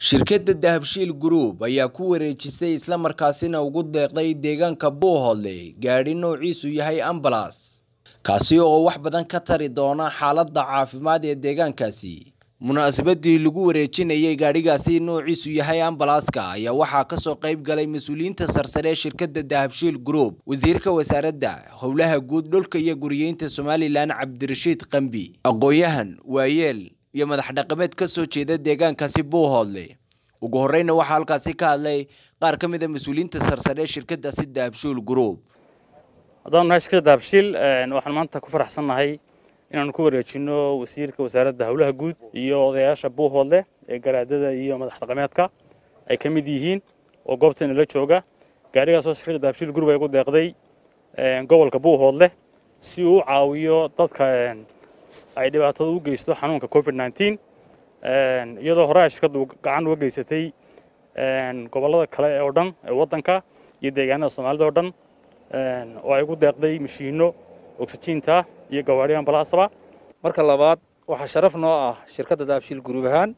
Shirkadda Dahabshiil Group ayaa ku wareejisay isla markaasina ugu deeqday deegaanka Buuhoodle gaadhi noociisu yahay ambalaas, kaasi oo wax badan ka tari doona xaaladda caafimaad ee deegaankaasi. Munaasabadii lagu wareejinayay gaadhigaasi noociisu yahay ambalaaska ayaa waxaa kasoo qayb galay mas'uuliyiinta sarsare ee shirkadda Dahabshiil Group, Wasiirka Wasaaradda Howlaha Guud, Dhulka iyo Guryeynta Somalilan Cabdirashiid Qambi, aqoonyahan, waayeel iyo madax dhaqameed ka soo jeeda deegaankaasi Buuhoodle. Ugu horreyna waxaa halkaasi ka hadlay qaar ka mid a mas'uuliyiinta sarsare ee shirkaddaasi Dahabshiil Group. haddaan nahay shirkadda dahabshiil waxaan maanta ku faraxsannahay inaanu ku wareejino wasiirka wasaaradda howlaha guud iyo odayaasha buuhoodle ee garaadada iyo madax dhaqameedka ay ka mid yihiin oo goobteena la jooga gaadhigaasoo shirkadda dahabshiil group ay ku deeqday gobolka buuhoodle si uu u caawiyo dadka ay dhibaatada u geysto xanuunka covid 19 iyadoo hore ay shirkaddu gacan uga geysatay gobollada kale oo dhan ee waddanka iyo deegaanada soomaalida oo dhan oo ay ku deeqday mashiinno oksijiinta iyo gawaadhi ambalaasaba marka labaad waxaa sharaf noo ah shirkadda dahabshiil guruub ahaan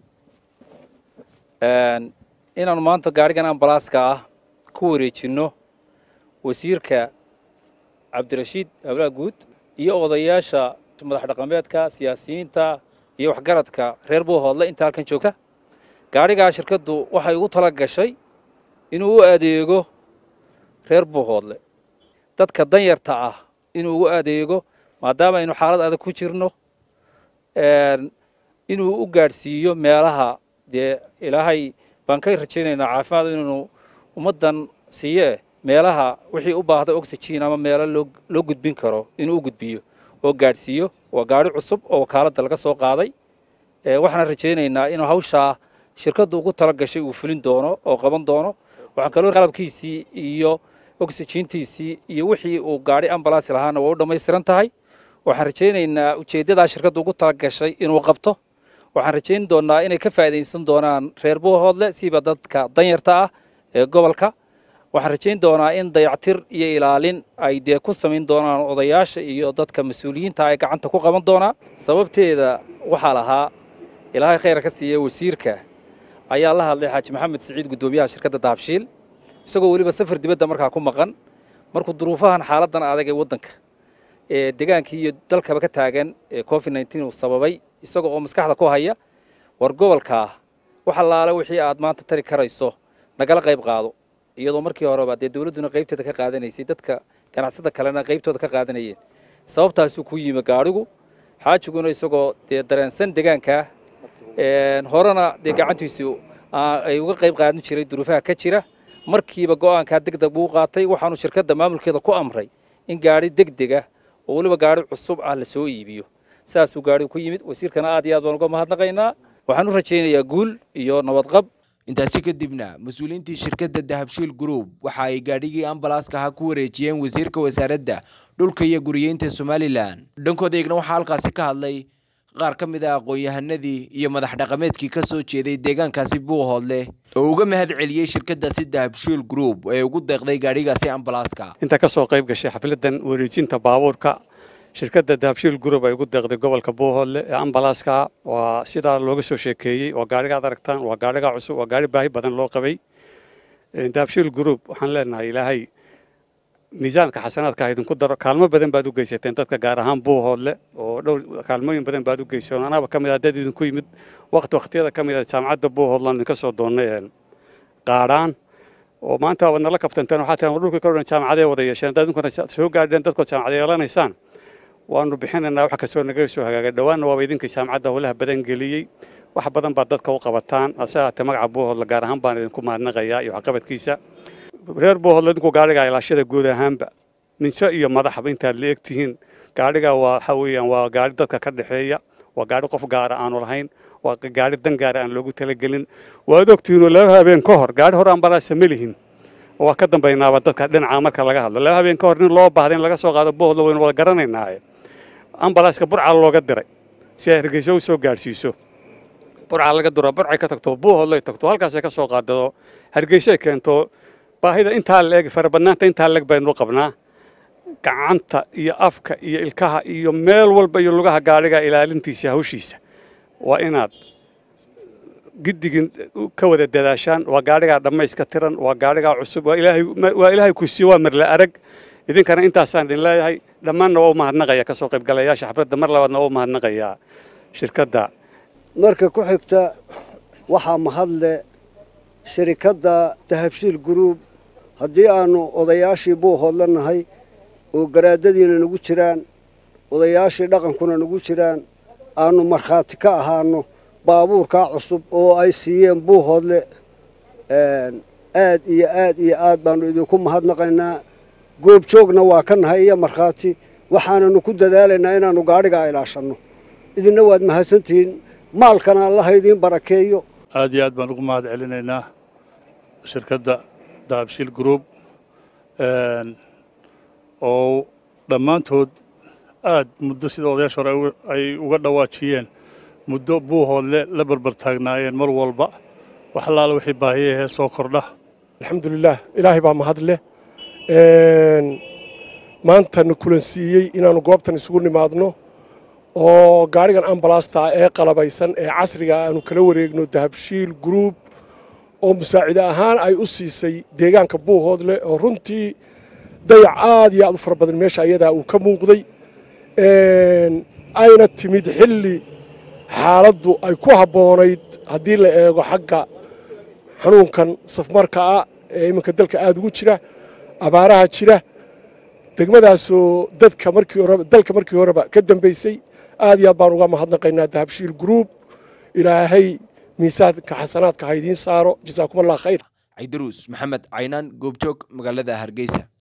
inaanu maanta gaadhigan ambalaaska ah ku wareejinno wasiirka cabdirashiid howlaha guud iyo odayaasha madax dhaqameedka siyaasiyiinta iyo waxgaradka reer buuhoodle inta halkan joogta gaadhigaa shirkaddu waxay ugu tala gashay inuu u adeego reer buuhoodle dadka danyarta ah inuu ugu adeego maadaama aynu xaalad adag ku jirno inuu u gaadhsiiyo meelaha dee ilaahay baan ka rajaynaynaa caafimaad inuu ummaddan siiye meelaha wixii u baahda oxygen ama meelo loo loo gudbin karo inuu u gudbiyo oo gaadhsiiyo waa gaadhi cusub oo wakaaladda laga soo qaaday waxaan rajaynaynaa inuu hawshaa shirkaddu ugu tala gashay uu fulin doono oo qaban doono waxaan kaloo qalabkiisii iyo oxygeentiisii iyo wixii uu gaadhi ambalaas lahaana waa u dhammaystiran tahay waxaan rajaynaynaa ujeeddadaa shirkaddu ugu tala gashay inuu qabto waxaan rajayn doonaa inay ka faa'iidaysan doonaan reer buuhoodle siiba dadka danyarta ah ee gobolka waxaan rajayn doonaa in dayactir iyo ilaalin ay dee ku samayn doonaan odayaasha iyo dadka mas-uuliyiinta ay gacanta ku qaban doonaa sababteeda waxaa lahaa ilaahay khayr ka siiya wasiirka ayaa la hadlay xaaji maxamed siciid guddoomiyaha shirkadda dahabshiil isagoo weliba safar dibadda markaa ku maqan markuu duruufahan xaaladdan adag ee waddanka ee degaankii iyo dalkaba ka taagan ee covid nneteen uu sababay isaga oo maskaxda ku haya war gobolkaa wax allaale wixii aad maanta tari karayso nagala qayb qaado iyadoo markii horeba dee dawladduna qaybteeda ka qaadanaysay dadka ganacsada kalena qaybtooda ka qaadanayeen sababtaasuu ku yimi gaadhigu xaajiguna isagoo dee dareensan degaankaa horena dee gacantiisu ay uga qayb qaadan jiray duruufaha ka jira markiiba go'aankaa degdeg buu qaatay waxaanu shirkadda maamulkeeda ku amray in gaadhi degdega oo weliba gaadhi cusub ah la soo iibiyo saasuu gaadhigu ku yimid wasiirkana aad iyo aad baan uga mahadnaqaynaa waxaan u rajaynayaa guul iyo nabadqab intaasi kadibna mas-uuliyiintii shirkadda dahabshiil group waxa ay gaadhigii ambalaaska ahaa ku wareejiyeen wasiirka wasaaradda dhulka iyo guryeynta somalilan dhankooda eegna waxaa halkaasi ka hadlay qaar ka mid a aqoon-yahanadii iyo madax dhaqameedkii ka soo jeeday deegaankaasi buuhoodle oo uga mahad celiyey shirkaddaasi dahabshiil group ee ugu deeqday gaadhigaasi ambalaaska inta ka soo qayb gashay xafladdan wareejinta baabuurka shirkadda dahabshiil group ay ugu deeqday gobolka buuhoodle ee ambalaaska waa sidaa looga soo sheekeeyey waa gaadhiga ad aragtaan waa gaadhiga cusub waa gaadhi baahi badan loo qabay dahabshiil group waxaan leenahay ilaahay miisaanka xasanaadka idinku daro kaalmo badan baad u geysateen dadka gaar ahaan buuhoodle oo dhowr kaalmooyin badan baad u geyseen anaba ka mid ah dad idinku yimid waqti waqtiyada ka mid ah jaamacadda buuhoodland idinka soo doonnay qaadhaan oo maanta waad nala kaftanteen waxaa tiran dhulka ka dhan jaamacadee wada yeesheen haddaad idinkuna soo gaadheen dadkood jaamacad yeelanaysaan waanu bixinaynaa wax kastoo naga soo hagaagay dhowaanna waaba idinka jaamacadda howlaha badan geliyey wax badan baad dadka u qabataan hase ahaatee magaca buuhoodle gaar ahaan baan idinku mahadnaqayaa iyo waxqabadkiisa reer buuhoodle idinku gaadhigaa ilaashada guud ahaanba ninso iyo madaxba intaad la egtihiin gaadhigaa waa waxa weeyaan waa gaadhi dadka ka dhexeeya waa gaadhi qof gaara aanu lahayn waa gaadhi dan gaara aan loogu talagelin waad ogtihiinoo laba habeen ka hor gaadhi hore ambalaasa ma lihin waa ka dambaynaaba dadka dhinaca marka laga hadlo laba habeen ka hor nin loo baahda in laga soo qaado buuhoodle waynu wada garanaynaaye ambalaaska burca looga diray si ay hargeysa u soo gaadhsiiso burca laga diro burcay ka tagto buuhoodlay tagto halkaasay ka soo qaadado hargeysay keento baahida intaa leeg farabadnaanta intaa leeg baynu qabnaa gacanta iyo afka iyo ilkaha iyo meel walba iyo lugaha gaadhiga ilaalintiisa hawshiisa waa inaad giddigin ka wada dadaashaan waa gaadhigaa dhammayska tiran waa gaadhigaa cusub waa ilaahay waa ilaahay ku siiyo waa marla arag idinkana intaasaan idin leeyahay dhammaanna waa u mahadnaqaya kasoo qaybgalayaasha xafladda mar labaadna waa u mahadnaqayaa shirkadda marka ku xigta waxaa mahadle shirikadda dahabshiil guruub haddii aanu odayaashii buuhoodla nahay oo garaadadiina nagu jiraan odayaashii dhaqankuna nagu jiraan aanu markhaati ka ahaano baabuurkaa cusub oo ay siiyeen buuhoodle aad iyo aad iyo aad baanu idinku mahadnaqaynaa goobjoogna waa ka nahay iyo markhaati waxaananu ku dadaalaynaa inaannu gaadhigaa ilaashanno idinna waad mahadsantihiin maalkana allaha idiin barakeeyo aad iyo aad baan ugu mahad celinaynaa shirkadda dahabshiil group oo dhammaantood aad muddo sida odayaasha hore ay uga dhawaajiyeen muddo buuhoodle la barbar taagnaayeen mar walba wax allaala wixii baahiyahee soo kordha alxamdulilaah ilaahay baa mahad leh maantana kulansiiyey inaannu goobtan isugu nimaadno oo gaadhigan ambalasta ee qalabaysan ee casriga aanu kala wareegno dahabshiil gruub oo musaacide ahaan ay u siisay deegaanka buuhoodle oo runtii dayac aad iyo aad u fara badan meesha ayadaa uu ka muuqday ayna timid xilli xaaladdu ay ku habboonayd haddii la eego xagga xanuunkan safmarka ah ee iminka dalka aada ugu jira abaaraha jira degmadaasoo dadka markii horeba dalka markii horeba ka dambaysay aad iyo aad baan uga mahadnaqaynaa dahabshiil gruub ilaahay miisaanka xasanaadka ha idiin saaro jasaakum allah khayr caydaruus maxamed caynaan goobjoog magaalada hargeysa